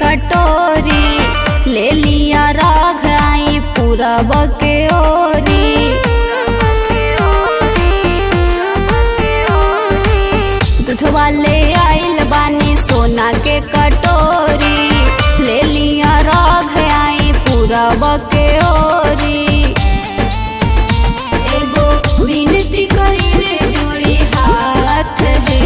कटोरी ले लिया राघ आई पूरब के ओरी दूधवा ले आइल बानी सोना के कटोरी ले लिया राघ आई पूरब के ओरी एगो विनती करिले जोड़ी हाथ है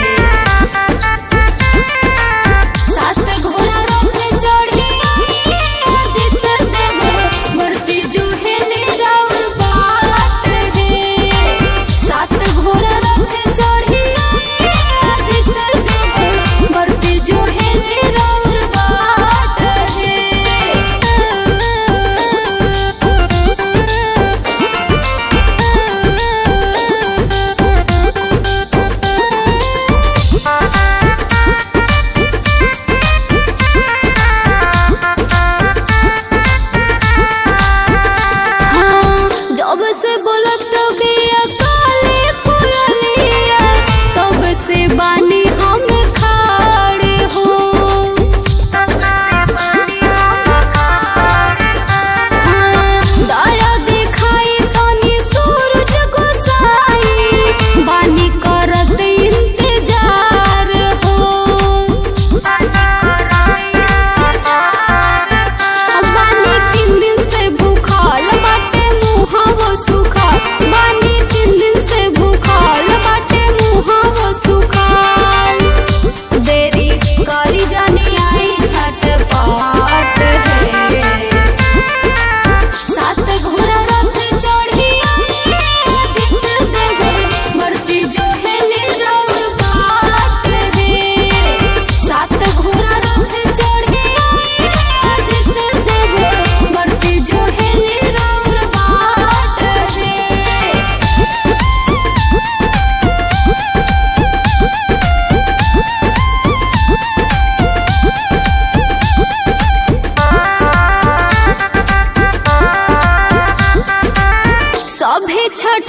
सात घोड़ा रथ चढ़ी आदित्य देव मूर्ति जुहेले राउर बाट है सात घोड़ा रथ चढ़ी आदित्य देव मूर्ति जुहेले राउर बाट है हाँ, जब से बोलत बिया काली कोयलिया तब से बानी हम खाड़े हो हाँ, दया दिखाई तनी सूरज गोसाई बानी करत इंतजार हो बानी तीन दिन से भूखल बाटे मुहावो सुखा बानी तीन दिन से भूखल बाटे मुहावो सुखाल देरी करी जानी आई छठ पाट है सात घोड़ा रथ चढ़ी आई आदित्य देव मूर्ति जो है राउर बाट है सात घोड़ा रथ चढ़ी आई आदित्य देव मूर्ति जो है राउर बाट है सभे छठ